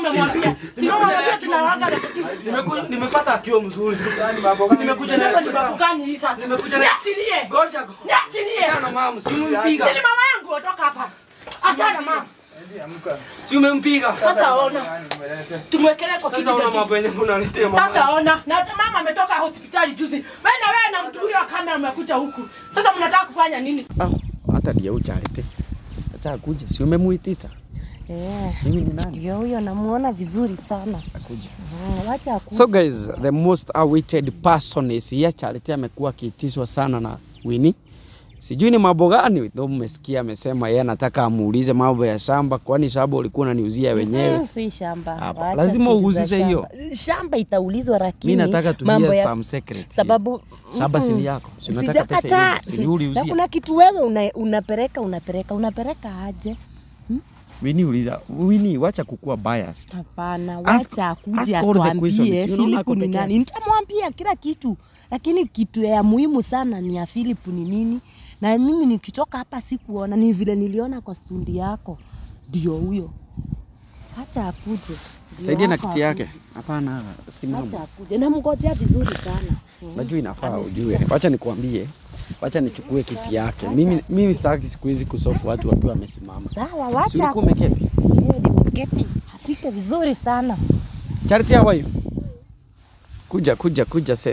tunamwambia. Tunamwambia tunawanga na Nimeku- nimepata akiwa mzuri. Nimekuja na sasa ni sababu gani hii sasa? Nimekuja na- Niachilie. Ngoja. Niachilie. Achana mama, si umempiga. Si ni mama yangu ondoka hapa. Achana mama. Si umempiga. Sasa ona. Tumwekelee kwa Sasa una kiti. mambo yenye unaletea mama. Sasa ona, na mama ametoka hospitali juzi. Wewe na wewe na mtu huyo kama mmekuja huku. Sasa mnataka kufanya nini? Ah, hata ndio ucharete. Acha akuje. Si umemuitisha? Eh, Mimi ni nani? ndio huyo namuona vizuri sana. Akuje. Mm, Wacha akuje. So guys, the most awaited person is here. Charity amekuwa akiitishwa sana na Winnie. Sijui ni mambo gani though mmesikia amesema yeye anataka amuulize mambo ya shamba, kwani shamba ulikuwa unaniuzia wenyewe. Mm, si shamba. Hapa, Wacha lazima stori za uhusishe hiyo. shamba. Shamba itaulizwa lakini Mimi nataka mambo tujue ya some secret. sababu shamba si mm, ni yako. Si unataka pesa sijakataa. ile. Si ni uliuzia. Na kuna kitu wewe una, unapeleka unapeleka unapeleka aje? Winnie uliza. Winnie wacha kukua biased. Hapana, Ask- wacha ask akuje all the questions. atuambie Si unaona Philip ako ni peke nani. yake? Nitamwambia kila kitu, lakini kitu ya muhimu sana ni ya Philip ni nini, na mimi nikitoka hapa sikuona, ni vile niliona kwa stundi yako, ndio huyo. Wacha akuje. Ndio Saidia na wako kiti yake. akuje. Hapana, simama. Wacha akuje, namngojea vizuri sana. Najua inafaa ujue. Wacha nikuambie. Wacha nichukue kiti yake. Mimi mimi sitaki siku hizi kusofu watu wakiwa wamesimama. Sawa, Si wacha ulikuwa umeketi? akuje, nimeketi afike vizuri sana. Charity how are you? Kuja kuja kuja set.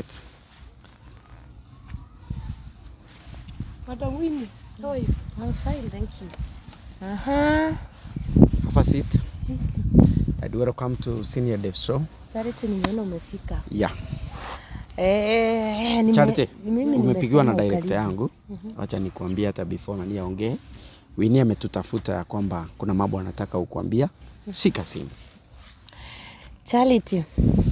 Madam Winnie, how are you? I'm fine, thank you. Aha. Have a seat. And welcome to Senior Dev Show. Charity, nimeona umefika. Yeah. Eh, nime- Charity, ni mimi umepigiwa na nimesema director ukaribu. yangu. Wacha nikuambie hata before nani aongee. Winnie ametutafuta ya kwamba kuna mambo anataka ukuambia. Shika simu. Charity,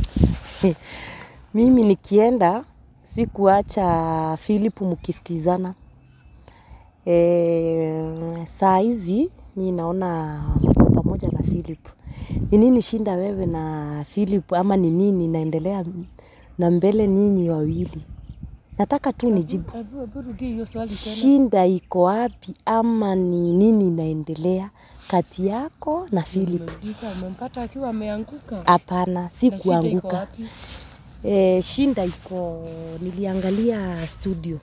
mimi nikienda sikuacha Philip mkisikizana. E, saa hizi mi naona mko pamoja na Philip. Ni nini shinda wewe na Philip ama ni nini naendelea na mbele ninyi wawili? Nataka tu nijibu. Hebu hebu rudi hiyo swali tena. Shinda iko wapi ama ni nini inaendelea kati yako na Philip? Umeuliza, umempata akiwa ameanguka. Hapana, si Na shida iko kuanguka. wapi? E, shinda iko, niliangalia studio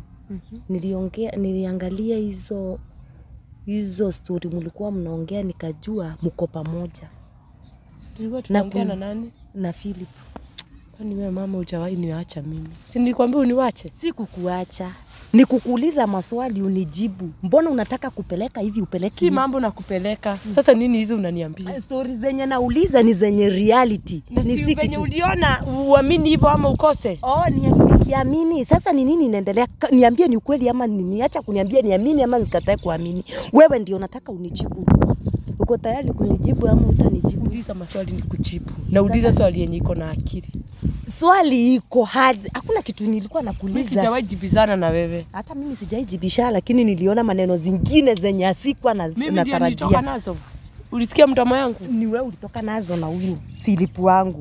niliongea, niliangalia hizo hizo stori mlikuwa mnaongea, nikajua mko pamoja Tulikuwa tunaongea kun- na nani? na Philip. Kwani wewe mama hujawahi niacha mimi? Si nilikwambia uniwache? Si kukuacha, ni kukuuliza maswali unijibu. Mbona unataka kupeleka hivi upeleke Si hivi? mambo na kupeleka. Sasa nini hizo unaniambia? Stori zenye nauliza ni zenye reality, Na ni si si venye kitu uliona uamini hivyo ama ukose? Oh, ni- nikiamini sasa ni nini inaendelea? Ka- Niambie ni ukweli ama ni niacha kuniambia niamini ama nisikatae kuamini. Wewe ndio nataka unijibu. Uko tayari kunijibu ama utanijibu? Uliza maswali ni kujibu. Na uliza swali yenye iko na akili. Swali iko hard. Hakuna kitu nilikuwa Mimi nakuuliza. sijawahi jibizana na wewe. Hata mimi sijaijibisha, lakini niliona maneno zingine zenye asikuwa na, Mimi ndio nilitoka natarajia. nazo. Ulisikia mdomo yangu? Ni wewe ulitoka nazo na huyu Philip wangu.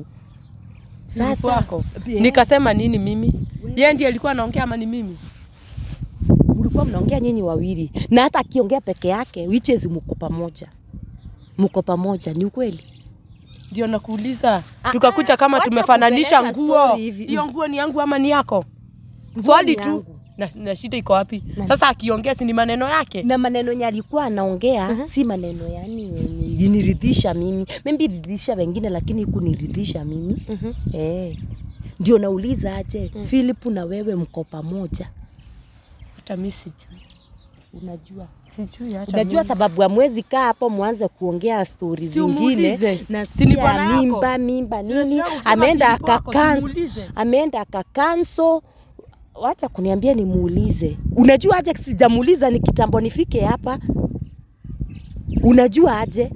Sasa wako. Pia- Nikasema nini mimi? Yeye ndiye alikuwa anaongea ama ni mimi? mlikuwa mnaongea nyinyi wawili, na hata akiongea peke yake, which is mko pamoja, mko pamoja, ni ukweli? Ndio nakuuliza. Ah, Tukakuja kama wacha tumefananisha kupeleka nguo. story hivi. Hiyo nguo ni yangu ama ni yako? Nguo Swali ni tu. yangu. Na, na shida iko wapi? Na- Sasa akiongea si ni maneno yake? na maneno yenye alikuwa anaongea si maneno yani yenye iliniridhisha mimi, maybe ridhisha wengine, lakini kuniridhisha mimi Mhm. eh. Ndio nauliza aje, Philip na wewe mko pamoja? Hata mimi sijui. Unajua, Sijui hata unajua mimi. sababu ya mwezi kaa hapo mwanze kuongea stori Si zingine umuulize. na Si ni bwana sikia yako? mimba mimba Si nini, unataka kusema ameenda Philip wako, akakanso simuulize. ameenda akakanso wacha kuniambia nimuulize. Unajua aje sijamuuliza ni kitambo nifike hapa? Unajua aje?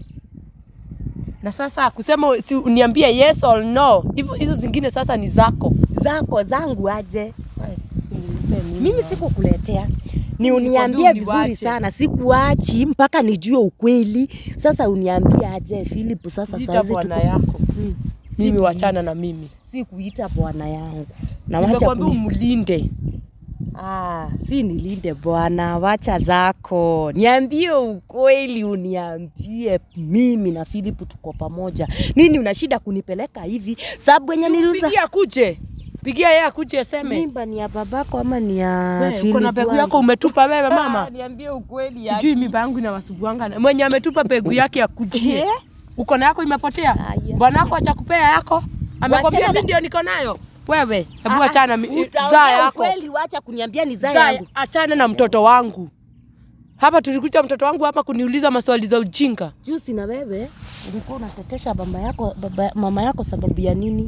Na sasa kusema si uniambie yes or no. Hivyo hizo zingine sasa ni zako. Zako zangu aje? Haya, usinipe mimi. Mimi sikukuletea ni Nilikwambia uniambie vizuri uniwache. sana, sikuachi mpaka nijue ukweli. Sasa uniambie aje Philip, sasa Ita saizi bwana tuko yako. Mm. Mimi Si wachana na mimi. si kuita bwana yangu na wacha Nimekwambia kuni... umlinde. Ah, si nilinde bwana, wacha zako. Niambie ukweli, uniambie mimi na Philip tuko pamoja. Nini una shida kunipeleka hivi? Sababu yenye niliuza Pigia akuje. Pigia yeye akuje aseme. mimba ni ya babako ama ni ya Wewe, Philip? Uko na pegu wangu? yako umetupa wewe mama. Niambie ukweli. Sijui mimba yangu inawasubuanga. na- Mwenye ametupa pegu yake akujie. Eh? Uko na yako imepotea? Aya. Bwana wako achakupea yako? Amekwambia Wachana mimi na- ndio niko nayo. Wewe, hebu Ah, achana mi- utaongea zaa yako. Ukweli, wacha kuniambia ni zaa Zaa, yangu. achana na mtoto wangu. Hapa tulikuja mtoto wangu hapa kuniuliza maswali za ujinga. Juzi na wewe ulikuwa unatetesha baba yako, baba, mama yako sababu ya nini?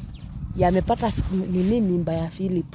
Yamepata nini mimba ya Philip.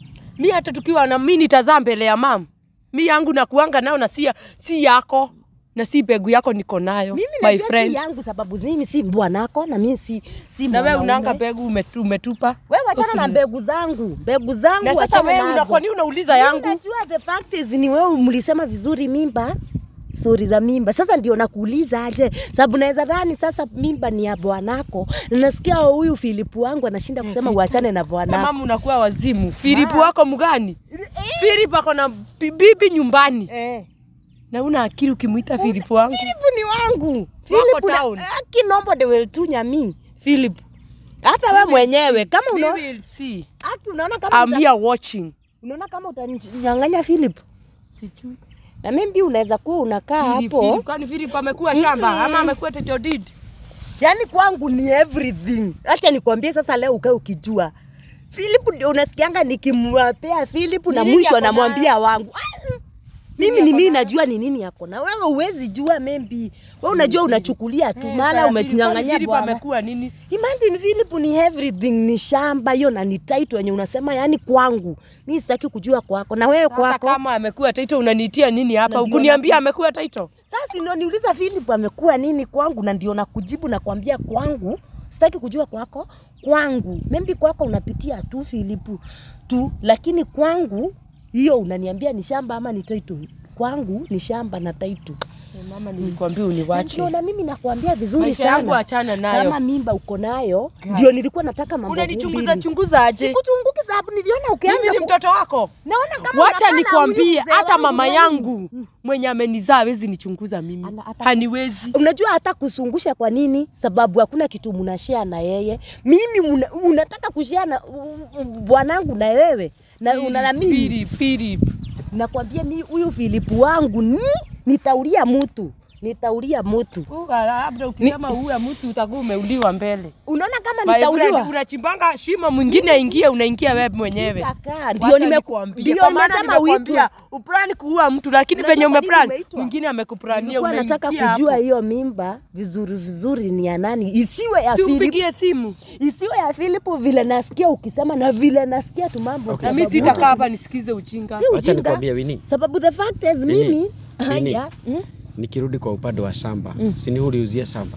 Mi hata tukiwa na mi nitazaa mbele ya mam. Mi yangu nakuanga nayo na si, si yako na si pegu yako niko nayo Mimi my najua friend. si yangu sababu mimi si bwanako na mimi si si Na wewe mwanaume. unaanga pegu umetu, umetupa. Wewe wachana na Usini- mbegu zangu. Mbegu zangu Na sasa wachana wewe nazo. una, kwa nini unauliza Mimi yangu? Najua the fact is ni wewe mlisema vizuri mimba stori za mimba. Sasa ndio nakuuliza aje, sababu naweza dhani sasa mimba ni ya bwanako, na nasikia huyu Filipu wangu anashinda kusema uachane na Na bwanako. mama unakuwa wazimu. Filipu wako mgani? Filipu ako na bi- bibi nyumbani. Eh. Na una akili ukimuita Filipu wangu. Philip ni wangu. Philip na town. kinombo de will tunya mi. Philip. Hata we mwenyewe kama We unaona will see. Aki, unaona kama I'm uta, here watching. unaona kama utanyang'anya Philip. Sijui. Na mimi unaweza kuwa unakaa Philip, hapo. Philip, kwani Philip amekuwa shamba ama amekuwa title deed? Yaani kwangu ni everything. Acha nikwambie sasa leo ukae ukijua. Philip ndio unasikianga nikimwapea Philip na Nini mwisho yako nayo? anamwambia wangu. Ah, Mimi yako ni mimi nayo? najua ni nini yako na wewe huwezi jua maybe. Wewe unajua unachukulia tu mara umetunyang'anya Philip bwana. amekuwa nini? Imagine Philip ni everything, ni shamba hiyo na ni title yenye unasema yani kwangu. Mimi sitaki kujua kwako na wewe Sasa kwako. kama amekuwa title unaniitia nini hapa? Na ndio Ukuniambia naku- amekuwa title? Sasa ndio niuliza Philip amekuwa nini kwangu na ndio nakujibu na kuambia kwangu. Sitaki kujua kwako, kwangu. Maybe kwako unapitia tu Philip tu, lakini kwangu hiyo unaniambia ni shamba ama ni title. Kwangu ni shamba na title. Mama nilikwambia Na uniwache. Ndio na mimi nakwambia vizuri Maisha sana. yangu achana nayo. Kama mimba uko nayo, ndio nilikuwa nataka mambo Unanichunguza mbili. chunguza aje? Sikuchunguki sababu niliona ukianza Mimi ni ku- mtoto wako. Naona kama Wacha unakaa na nikwambie, huyu mzee hata wangu mama wewe. yangu mwenye amenizaa hawezi nichunguza mimi, Ana- hata- haniwezi. Unajua hata kusungusha kwa nini? Sababu hakuna kitu mnashare na yeye. Mimi muna, unataka kushare na u- u- bwanangu na wewe na una na mimi. Philip, Philip. Nakwambia mi huyu Filipu wangu ni nitaulia mtu, nitaulia mtu. Uh, Labda ukisema uwe mtu utakuwa umeuliwa mbele. Unaona kama My friend, nitauliwa? unachimbanga shimo mwingine aingie, unaingia wewe mwenyewe. Nitakaa. Ndio Wacha nime nikwambie, ndio kwa maana nimesema nimekwambia uitwe. uplani kuua mtu, lakini Unajua venye kwa nini umeplan umeitwa? mwingine amekuplania, Nilikuwa nataka unaingia kujua hapo. hiyo mimba vizuri vizuri ni ya nani, isiwe ya Si Filipu, umpigie simu isiwe ya Filipu vile nasikia ukisema na vile nasikia tu mambo. Okay. na mimi sababu- sitakaa hapa nisikize ujinga. Si Wacha ujinga. nikwambie Winnie, Sababu the fact is Nini? mimi Nini? haya mm, nikirudi kwa upande wa shamba mm. si uliuzia shamba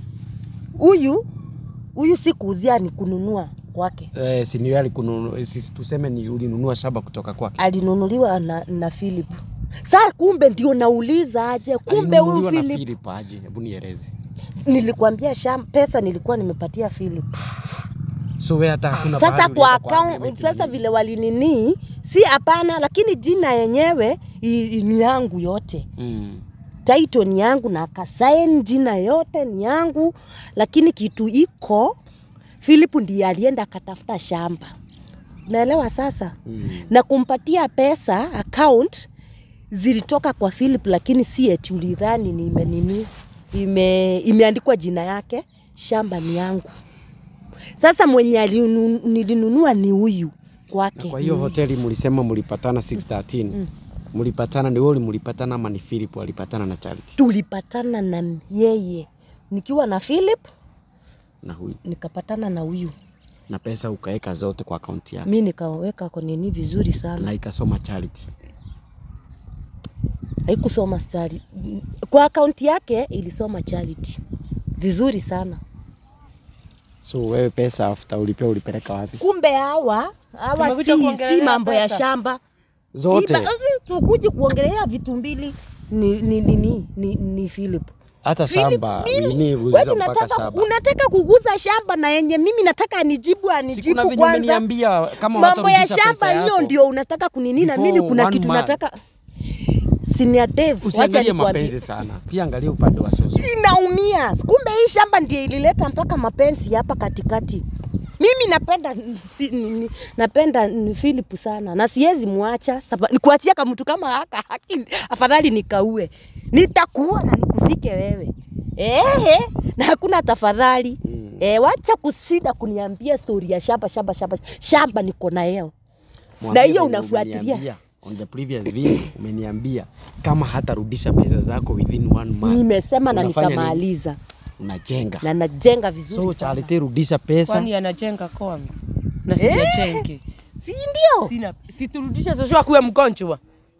huyu huyu si kuuzia ni kununua kwake. eh, si ni alikununua, si tuseme ni ulinunua shamba kutoka kwake. Alinunuliwa na, na Philip. Saa kumbe ndio nauliza aje, kumbe huyu Alinunuliwa na Philip Philip aje? Hebu nieleze. nilikwambia shamba, pesa nilikuwa nimepatia Philip. So wewe hata hakuna Sasa pahali kwa ulienda kwa account, agreement sasa nini? vile walinini, si hapana, lakini jina yenyewe i- i- ni yangu yote. mm. title ni yangu na akasain jina yote ni yangu, lakini kitu iko Philip ndiye alienda akatafuta shamba, naelewa sasa Mm. na kumpatia pesa account zilitoka kwa Philip, lakini si eti ulidhani ni ime, nini ime, imeandikwa jina yake. Shamba ni yangu. Sasa mwenye alinu- nilinunua ni huyu Na kwake. kwa hiyo hoteli mlisema mlipatana 613 mlipatana, ni wewe mlipatana ama ni Philip alipatana na Charity tulipatana na yeye nikiwa na Philip, na huyu nikapatana na huyu na pesa ukaweka zote kwa akaunti yake mi nikaweka kwa nini vizuri sana, na ikasoma Charity. haikusoma stari kwa akaunti yake, ilisoma charity vizuri sana. So wewe pesa after ulipea ulipeleka wapi? Kumbe hawa hawa Tumekuja si, kuongelea si mambo ya pesa. shamba Zote. Si ba- mm, tukuji kuongelea vitu mbili ni, ni, ni, ni, ni, ni Philip hata shamba Winnie wewe uza mpaka unataka shamba. unataka kuguza shamba na yenye mimi nataka anijibu Si kuna anijibu venye kwanza umeniambia kama mambo ya hatarudisha shamba pesa hiyo yako. ndio unataka kunini na mimi Before kuna one kitu month. nataka senior Dave wacha Usiangalie nikwambie mapenzi sana, pia angalia upande wa soso. inaumia kumbe hii shamba ndio ilileta mpaka mapenzi hapa katikati mimi napenda si, ni- ni- napenda ni Philip sana na siwezi muacha saba- nikuachia kama mtu kama haka haki afadhali nikaue nitakuua na nikusike wewe ehe na hakuna tafadhali Mm. eh wacha kushinda kuniambia stori ya shamba shamba shamba shamba niko na yeo Mwambie hiyo venye unafuatilia. umeniambia, On the previous video umeniambia kama hatarudisha pesa zako within one month nimesema na Unafanya nini? nikamaliza unajenga. na najenga vizuri So sana Charity, rudisha pesa. Kwani anajenga kwangu na Eh. siyajenge si ndio sina siturudishe Joshua akuwe mgonjwa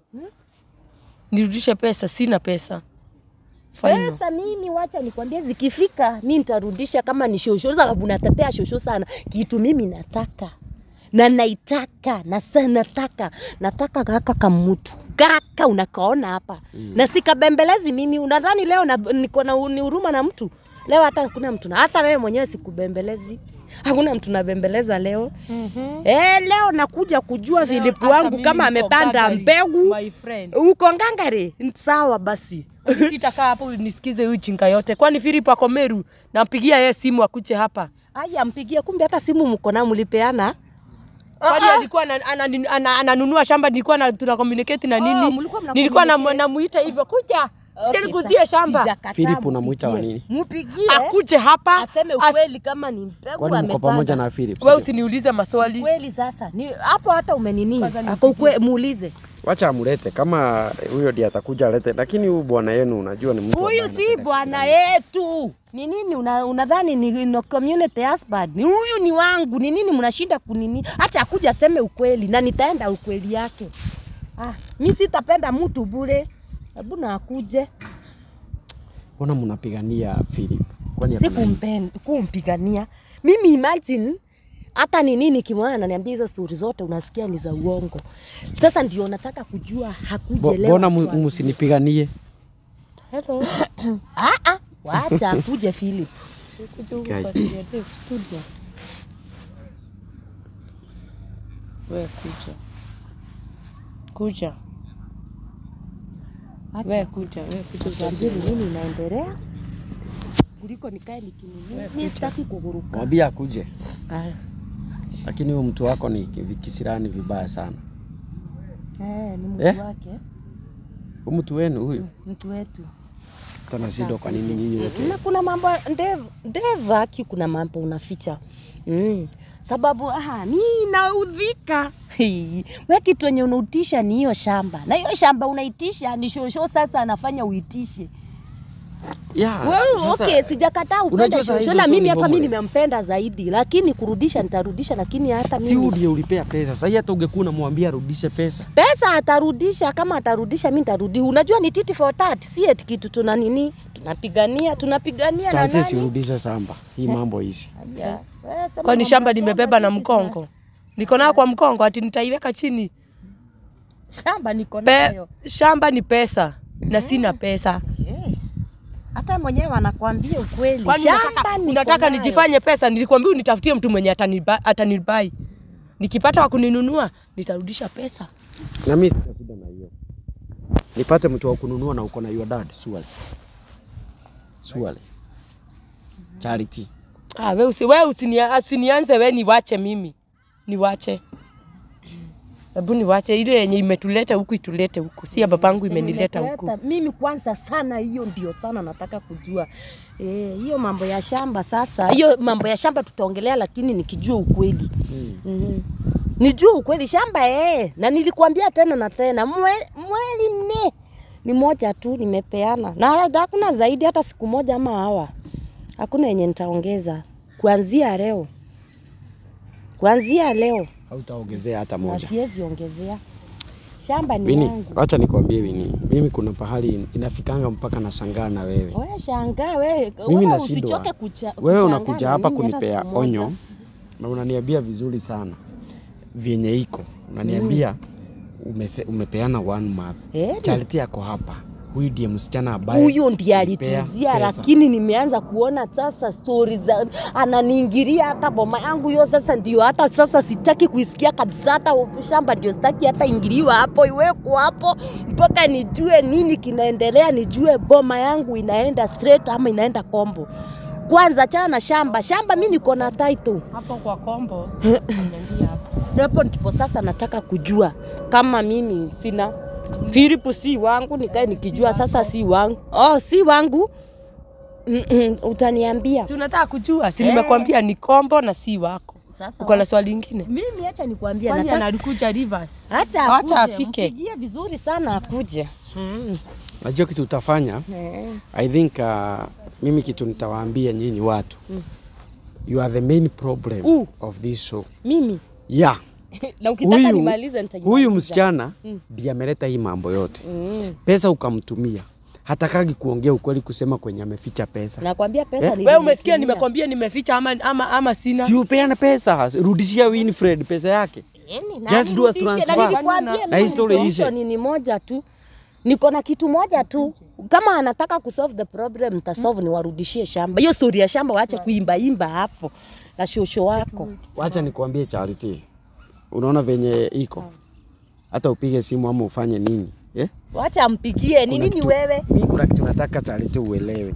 nirudishe pesa sina pesa Final. Pesa mimi wacha nikwambie, zikifika mi nitarudisha kama ni shosho, sababu natetea shosho sana. Kitu mimi nataka na naitaka na sana nataka nataka kaka kamutu kaka unakaona hapa mm. na sikabembelezi mimi. Unadhani leo na, niko na ni huruma na mtu leo? Hata hakuna mtu na hata wewe mwenyewe sikubembelezi, hakuna mtu nabembeleza leo. Mhm. Eh, leo nakuja kujua Leo Philip hata wangu mimi kama niko amepanda gangari, mbegu my friend. uko ngangare, sawa basi. Sitakaa hapo nisikize huyu chinga yote. Kwani Philip ako Meru? Nampigia yeye simu akuje hapa. Aya, mpigie, kumbe hata simu mko na mlipeana. Kwani alikuwa ana- ana- ana- ananunua shamba nilikuwa na tuna communicate na Oh, nini? mlikuwa mna Nilikuwa na- communicate. namuita hivyo kuja. Okay, Nilikuzie sa- shamba. sijakataa, Philip unamuita wa mpigie. nini? Mpigie. Akuje hapa. Aseme as- ukweli kama ni mbegu Kwani mko amepanda. pamoja na Philip? Wewe sio? usiniulize maswali. Kweli sasa. Ni hapo hata umenini. Kwanza Ako nipigie. ukwe muulize. Wacha amlete kama huyo ndiye atakuja alete, lakini huyu bwana yenu unajua ni mtu ambaye Huyu si anapenda bwana kisirani. yetu. Ni nini una- unadhani ni no community husband? Ni huyu ni wangu. Ni nini mnashinda kunini? Acha akuja aseme ukweli na nitaenda ukweli yake. Ah, mi sitapenda mtu bure. Hebu na akuje. Mbona mnapigania Philip? Kwani si hakuna nini? kumpen- kumpigania mimi imagine hata ni nini kimwana ananiambia hizo stori zote unasikia ni za uongo sasa ndio nataka kujua Bo- hakuje leo Mbona atuambie. mu- msinipiganie? Hello. Ah, ah, wacha akuje Philip Kuja huku Guys. kwa Senior Dave studio. Wewe kuja. Kuja. Wewe kuja, wewe kuja. tuambie ni nini inaendelea kuliko nikae nikinini mi sitaki kuguruka Mwambie akuje, Aya. lakini huyu mtu wako ni ki- kisirani vibaya sana. eh, ni mtu Eh? wake Huyu mtu wenu huyu mtu wetu tanashindwa kwa nini nyinyi wote na kuna mambo Dave, Dave aki kuna mambo unaficha mm. sababu aha, mi naudhika Hii, we kitu wenye unautisha ni hiyo shamba na hiyo shamba unaitisha ni shosho sasa anafanya uitishe yeah, Well, sasa- okay, sijakataa upende unajua saa shosho hizo na so mimi ni hata mi homeless. nimempenda zaidi lakini kurudisha nitarudisha lakini hata si mimi huyu ndiye ulipea pesa. Sasa hata ungekuwa unamwambia arudishe pesa. pesa atarudisha kama atarudisha mi nitarudi unajua ni titi for tat si eti kitu tuna nini tunapigania tunapigania na Charity nani sirudishe shamba. Hii mambo hizi. Aya, wewe sema Kwani mambo shamba ya nimebeba na sisi mkongo? Niko nayo kwa mkongo ati nitaiweka chini. tuna- shamba niko Pe, nayo shamba ni pesa na sina pesa. Eh, hata mwenyewe anakuambia ukweli Kwani shamba unataka, niko unataka nayo. nijifanye pesa? Nilikwambia unitafutie mtu mwenye ataniba- atanibai. Nikipata wa kuninunua nitarudisha pesa. Na mimi sina shida na hiyo. Nipate mtu wa kununua na uko na your dad, swali. Swali. Charity. Ah, we usi, we usinia, usinianze we niwache mimi. Niwache. Hebu niwache ile yenye imetuleta huku itulete huku. Si ya babangu imenileta huku. Nimeleta- mimi kwanza sana hiyo ndio sana nataka kujua Eh, hiyo mambo ya shamba sasa hiyo mambo ya shamba tutaongelea lakini nikijua ukweli Mm. mm nijue ukweli shamba eh. na nilikuambia tena na tena mwe, mweli nne ni moja tu nimepeana na hakuna zaidi hata siku moja ama hawa hakuna yenye nitaongeza kuanzia leo kuanzia leo Hautaongezea hata na moja. siwezi ongezea shamba ni Wini, yangu acha nikwambie Wini, mimi kuna pahali inafikanga mpaka nashangaa na wewe. Wewe shangaa wewe, Mimi wewe nashindwa. usichoke kucha, Wewe kushangaa unakuja na hapa mimi hata kunipea siku moja. onyo na unaniambia vizuri sana vyenye iko, unaniambia umese, umepeana one month. Eh, ni- Charity yako hapa huyu ndiye msichana ambaye huyo ndiye alimpea alituzia, pesa. lakini nimeanza kuona sasa stori za ananiingilia hata boma yangu hiyo. Sasa ndio hata sasa sitaki kuisikia kabisa, hata shamba ndio sitaki hata ingiliwa hapo, iweko hapo mpaka nijue nini kinaendelea, nijue boma yangu inaenda straight ama inaenda kombo. Kwanza chana na shamba, shamba mi niko na title Hapo kwa kombo. Niambia hapo. hapo ndipo sasa nataka kujua kama mimi sina Philip si wangu, nikae nikijua sasa si wangu. Oh, si wangu mm -mm, utaniambia Si unataka kujua? Si Eh. nimekwambia ni kombo na si wako. sasa. Uko na swali lingine? Mimi acha nikwambie, Kwani nataka analikuja Rivers? acha Acha akuje, afike. mpigie vizuri sana akuje. Mm. Najua kitu utafanya. Eh. I think uh, mimi kitu nitawaambia nyinyi watu Mm. you are the main problem Uh. of this show. Mimi Yeah. na ukitaka Huyu- nimalize nitajimaliza. Huyu msichana Mm. ndiye ameleta hii mambo yote. mm. Pesa ukamtumia, hatakagi kuongea ukweli, kusema kwenye ameficha pesa. Nakwambia pesa Eh? eh? Wewe umesikia nimekwambia nimeficha ama, ama, ama sina? Si upeane pesa, rudishia Winfred pesa yake. Just do a transfer. Na nilikwambia Na mimi hii story solution ishe. ni moja tu. Niko na kitu moja tu. Kama anataka kusolve the problem, nitasolve niwarudishie shamba. Hiyo story ya shamba waache kuimba imba hapo na shosho wako. Wacha nikwambie Charity, unaona venye iko, hata upige simu ama ufanye nini eh? Wacha ampigie. Ni Kuna nini kitu- wewe? Mi kuna kitu nataka Charity uelewe.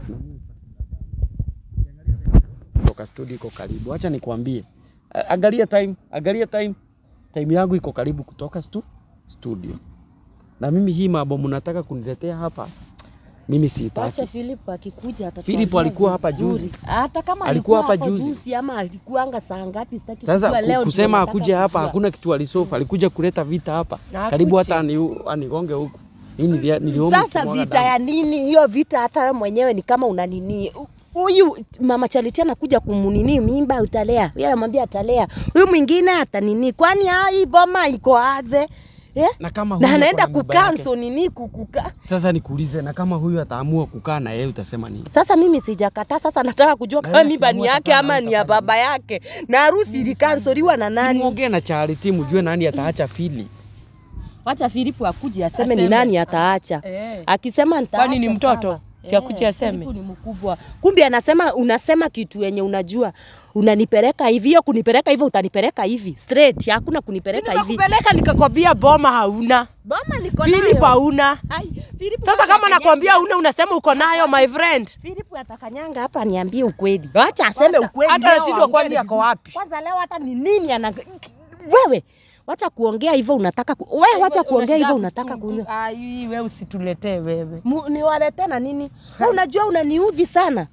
Toka studio iko karibu. Acha nikwambie. A- Angalia time, angalia time. Time yangu iko karibu kutoka stu, studio. Na mimi hii mambo mnataka kuniletea hapa. Mimi Wacha sitaki. Philip akikuja atatuambia Philip alikuwa hapa vizuri. juzi. Hata kama Alikuwa alikuwa hapa hapa juzi. juzi ama alikuanga saa ngapi sitaki Sasa kujua. ku- Leo ndio kusema nataka akuje hapa kujua. hakuna kitu alisofa, alikuja kuleta vita hapa. Na Karibu akuje. hata ani, anigonge huku. Mimi nilia- niliomba Sasa kumwaga vita damu. ya nini hiyo vita? Hata wewe mwenyewe ni kama unanini huyu mama Charity anakuja kumunini mimba utalea, yeye amwambia atalea, huyu mwingine atanini, kwani ah, hii boma iko aje eh? Na kama na huyu anaenda ako na nyumba yake. kukanso nini kukuka. Sasa nikuulize, na kama huyu ataamua kukaa na yeye utasema nini? Sasa mimi sijakataa, sasa nataka kujua Na kama yeye mimba ni akiamua yake atakaa ama na ni ya utafanya baba yake, na harusi ilikansoliwa na nani? Simuongee na Charity mjue nani ataacha fili. Wacha Filipu akuje aseme ni Aseme. nani ataacha. Eh. Akisema nitaacha. Kwani ni mtoto? sawa. Si akuje Eh, aseme? Filipu ni mkubwa. Kumbe anasema unasema kitu yenye unajua. Unanipeleka hivi, hiyo kunipeleka hivyo utanipeleka hivi. Straight, hakuna kunipeleka hivi. Nimekupeleka nikakwambia boma hauna. Boma niko Philip nayo. hauna. Ai, Filipu Sasa kama atakanyanga. nakwambia una unasema uko nayo my friend. Filipu atakanyanga hapa niambie ukweli. Acha aseme Wacha- ukweli. hata leo nashindwa aongee kwani vizuri. ako wapi. Kwanza leo hata ni nini ana wewe wacha kuongea hivyo unataka ku... wewe wacha kuongea hivyo unataka ku... Ai, wewe usituletee wewe. Mu- niwalete na nini? Wewe unajua unaniudhi sana.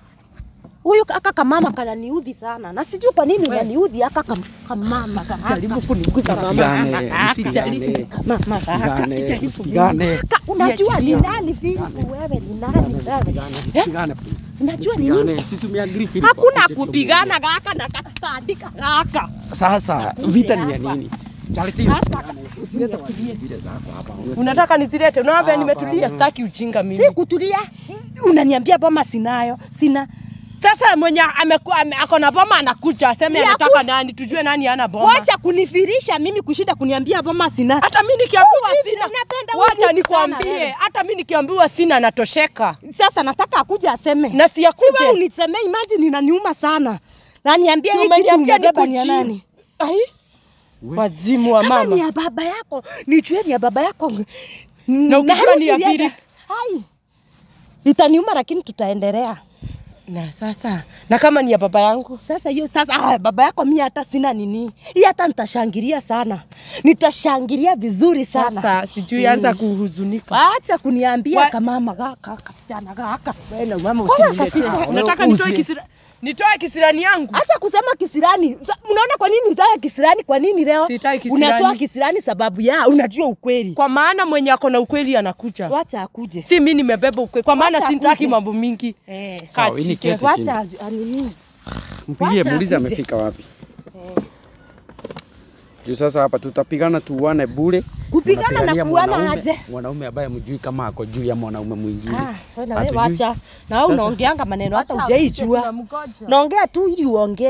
Huyu aka kamama kananiudhi sana. Na sijui kwa nini unaniudhi aka kam, kamama. Jaribu kuniguza mama. Msipigane, msipigane. Mama aka Msipigane, msipigane. Ka- Unajua ni nani Filipu wewe ni nani wewe? Msipigane, please. Unajua ni Msipigane. nini? Si tumeagree Philip Hakuna akuje kupigana gaka na katandika gaka. Sasa vita ni ya nini? Charity, Sasa usilete zile zako hapa. Unataka nizilete? Unaona nimetulia, sitaki ujinga mimi. si kutulia. Unaniambia boma sinayo. Sina. Sasa mwenye ameku- ame- ako na boma anakuja aseme Ya anataka nani, tujue nani ana boma. Wacha kunifirisha mimi kushinda kuniambia boma sina. Hata mimi nikiambiwa Ujivi, sina, unapenda wacha ujivi sana nikwambie, wewe. hata mimi nikiambiwa sina natosheka Sasa nataka akuje aseme. na si Si wewe akuje. unisemee, imagine inaniuma sana. Na niambie Si hii kitu umeniambia umebeba ni ya nikujie. nani? Ai, wazimu wa Kama ni mama. ya baba yako, nijue ni ya baba yako. Na ukijua harusi ni ya ilienda- Philip. Hai. Itaniuma lakini tutaendelea. Na sasa, na kama ni ya baba yangu Sasa hiyo sasa ah, baba yako mimi hata sina nini. Hii hata nitashangilia sana. Nitashangilia vizuri sana. sasa, sijui anza kuhuzunika. Acha kuniambia Wa- kamama gaka kasichana gaka. Wewe na mama Kama usiniletee. kasichana. Unataka Usi- nitoe kisira nitoe kisirani yangu? Acha kusema kisirani. Sa- Unaona kwa nini utaka kisirani? Kwa nini leo Sitaki kisirani. unatoa kisirani? Sababu ya unajua ukweli. Kwa maana mwenye ako na ukweli anakuja. Wacha akuje. Si mimi nimebeba ukweli. Kwa maana Wacha sitaki akuje. mambo mingi. Eh. Sawa, Kati- hii ni kete Wacha chini. aju- anini. Mpigie Wacha muulize akuje. amefika wapi. Juu sasa hapa tutapigana tuuane bure. Kupigana na Mnapigania kuuana mwanaume- aje? Mwanaume ambaye mjui kama ako juu ya mwanaume mwingine. Ah, wewe na wewe Hatujui. wacha. Na wewe Sasa- unaongeanga maneno hata hujaijua. Naongea tu ili uongee.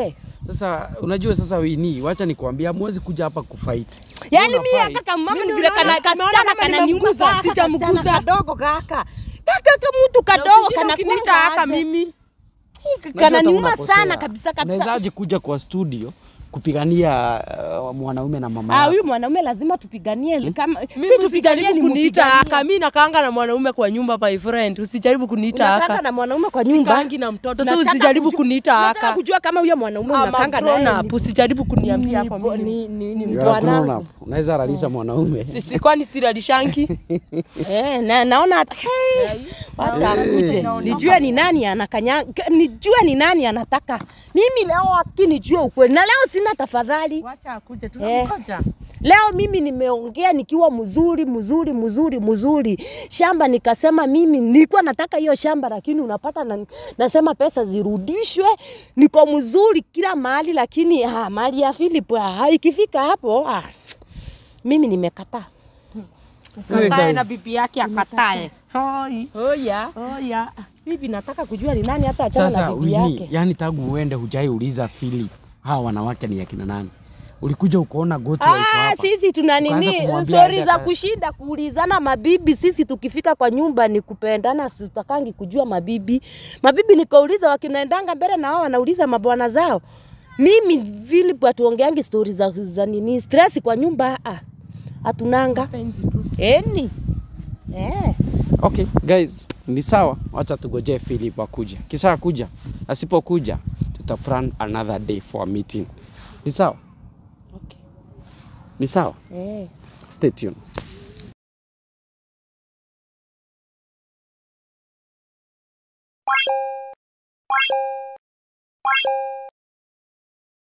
Sasa unajua sasa Wini, wacha nikwambia hamwezi kuja hapa kufight. Yaani Una mimi fight. kaka mama Mimi ni vile unaona kana kama- kasichana kama kananiuza nimemguza, kaka sijamguza. kasichana kadogo kaka. Kaka kama mtu kadogo kana kuniita haka mimi. Unajua kananiuma hata unakosea. sana kabisa kabisa. Unawezaje kuja kwa studio kupigania uh, mwanaume na mama Ah, yako? huyu mwanaume lazima tupiganie kama Mimi si tupiganie usijaribu ni kuniita haka. mpiganie. Mimi nakaanga na mwanaume kwa nyumba my friend. Usijaribu kuniita Unakanga haka. na mwanaume kwa nyumba. Sikaangi na mtoto. So Nataka usijaribu kujua- kuniita Nataka haka. kujua kama huyo mwanaume I'm a unakanga grown naye up. ni- Usijaribu kuniambia ni- hapo mimi. ni- ni- ni You are grown bwanangu. up. Unaweza lalisha mwanaume. Sisi kwani siralishangi? Eh, na, naona hata hey, wacha akuje nijue ni nani anakanya, nijue ni nani anataka mimi leo akinijue ukweli, na leo sina tafadhali. Wacha akuje tunamngoja. Leo mimi nimeongea nikiwa mzuri mzuri mzuri mzuri shamba, nikasema mimi nilikuwa nataka hiyo shamba, lakini unapata na, nasema pesa zirudishwe. Niko mzuri kila mahali, lakini ah, mali ya Philip ah, ikifika hapo ah, mimi nimekataa. Kakae na bibi yake akatae. Hoi. Oya. Oya. Bibi nataka kujua ni nani hata achana Sasa na bibi Wini, yake. yani tangu uende hujaiuliza Philip hawa wanawake ni akina nani? Ulikuja ukaona goti wife Ah, hapa. sisi tuna Ukaanza nini kumwambia stori aende za aka- kushinda kuulizana mabibi. Sisi tukifika kwa nyumba ni kupendana, sitakangi kujua mabibi. Mabibi nikauliza, wakinaendanga mbele na wao wanauliza mabwana zao. Mimi Philip hatuongeangi stori za, za nini stress kwa nyumba ah, hatunanga Penzi tu. eni eh. Okay, guys, ni sawa. Wacha tugojee Philip akuja. Kisha kuja, asipokuja tuta plan another day for a meeting. Ni sawa? Okay. Ni sawa? Eh. Stay tuned.